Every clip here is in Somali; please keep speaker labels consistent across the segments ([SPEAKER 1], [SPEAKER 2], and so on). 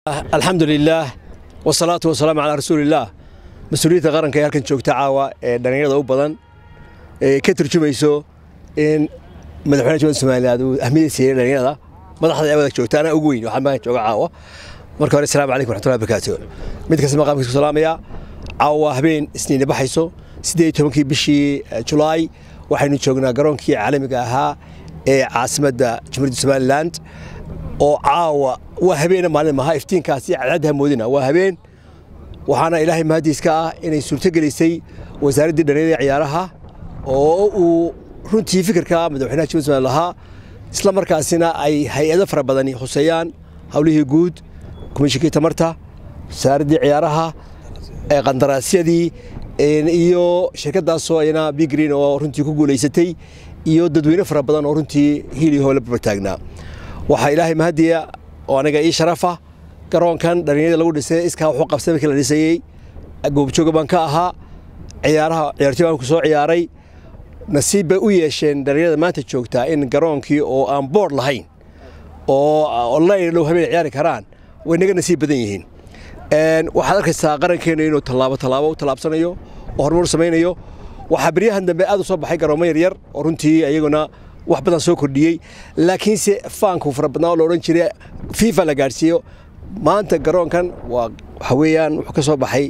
[SPEAKER 1] alxamdu lilaah wasalaatu wasalaamu calaa rasuulillaah mas-uuliyadda qaranka ee halkan joogta caawa ee dhallinyarada u badan ee ka turjumayso in madaxweynaha jumada somaliland uu ahmiyada siiyey dhallinyarada madaxda ee wada joogta anaa ugu weyn waxaa magan jooga caawa marka hore asalaamu calaykum raxmatullahi barakaatu mid kasta maqaamkiisa ku salaamaya caawa waa habeen isniina baxayso siddeed iyo tobankii bishii julaay waxaynu joognaa garoonkii caalamiga ahaa ee caasimadda jumhuuriyadda somaliland oo caawa waa habeena maalin maha iftiinkaasi cadcadda hamoodina waa habeen waxaana ilaahay mahadiiska ah inay suurtogelisay wasaaraddii dhallinyarada ciyaaraha oo uu runtii fikirka madaxweynaha jumhuuriyadda somaliland lahaa isla markaasina ay hay-ado fara badani huseeyaan howlihii guud komishinkii tamarta wasaaraddii ciyaaraha qandaraasyadii iyo shirkadaasoo ayana biggreen oo runtii ku guulaysatay iyo dadweyne fara badan oo runtii hiiliho la bartaagnaa waxaa ilaahay mahadiya oo aniga ii sharafa garoonkan dhallinyarada lagu dhisay iskaa wuxuu qabsay markii la dhisayey goobjooga baan ka ahaa ciyaaraha ciyaartoy baan ku soo ciyaaray nasiib bay u yeesheen dhallinyarada maanta joogtaa in garoonkii oo aan boord lahayn oo online dhow habeen ciyaari karaan way naga nasiib badan yihiin waxaad arkaysaa qarankeenu inuu tallaabo tallaabo u tallaabsanayo oo horumar samaynayo waxaa beryahan dambe aad u soo baxay garoomo yaryar oo runtii iyaguna wax badan soo kordhiyey laakiinse faanku fara badnaa oo la odhan jiray fifa la gaadhsiiyo maanta garoonkan waa waxa weeyaan wuxuu ka soo baxay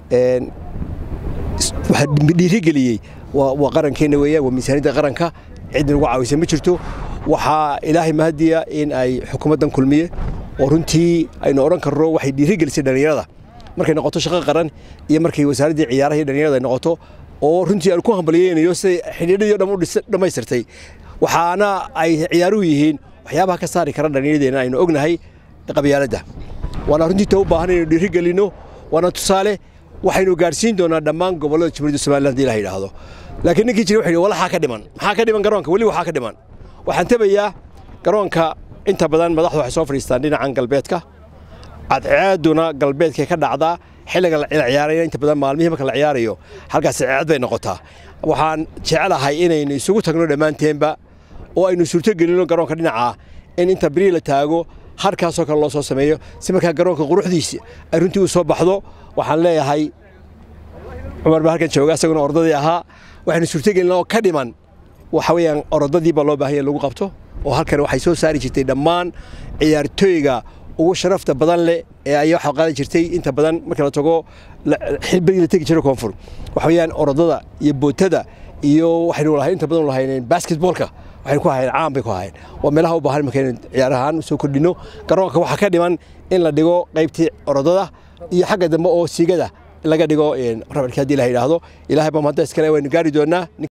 [SPEAKER 1] waxa dhiirigeliyey waa qarankeena weeyaan waa miisaaniyadda qaranka cid nagu caawisa ma jirto waxaa ilaahay mahadiya in ay xukuumaddan kulmiye oo runtii aynu odhan karno waxay dhiirigelisay dhallinyarada markay noqoto shaqo qaran iyo markay wasaaraddii ciyaaraha iyo dhallinyarada ay noqoto oo runtii aan ku hambalyeynayo siday xidhiidhadii o dhan u dhammaystirtay waxaana ay ciyaaruhu yihiin waxyaabaha ka saari kara dhallinyaradeenna aynu ognahay qabyaaladda waana runtii ta u baahan inaynu dhiirigelinno waana tusaale waxaynu gaadhsiin doonaa dhammaan gobollada jumhuuriyadda somaliland hadii la yidhaahdo laakiin ninkii jira wuxuu yidhi walaxaa ka dhiman maxaa ka dhiman garoonka weli waxaa ka dhiman waxaan tabayaa garoonka inta badan madaxdu waxay soo fadhiistaan dhinacan galbeedka cadceeduna galbeedkay ka dhacdaa xilliga la ciyaaraya inta badan maalmihii marka la ciyaarayo halkaas ceed bay noqotaa waxaan jecelahay inaynu isugu tagno dhammaanteenba oo aynu suurtogelinno garoonka dhinaca in inta beri la taago harkaasoo kale loo soo sameeyo si markaa garoonka quruxdiisa ay runtii u soo baxdo waxaan leeyahay cumar baa halkan jooga isaguna ordadii ahaa waxaynu suurtogelinna oo ka dhiman waxa weeyaan orodadii baa loo baahanya lagu qabto oo halkan waxay soo saari jirtay dhammaan ciyaartooyga ugu sharafta badan leh ee ay waxa qaadi jirtay inta badan marka la tago xilbadii la tegi jiray koonfur waxa weeyaan orodada iyo bootada iyo waxaynu lahay inta badan lahayneen basketballka waxaynu ku ahayn caan bay ku ahayn waa meelaha u baahan markaynu ciyaarahaan soo kordhino garoonka waxaa ka dhiman in la dhigo qaybtii orodada iyo xagga dambe oo siigada laga dhigo rabarkii haddii la yidhaahdo ilaahay baa mahadda iskale waynu gaari doonaa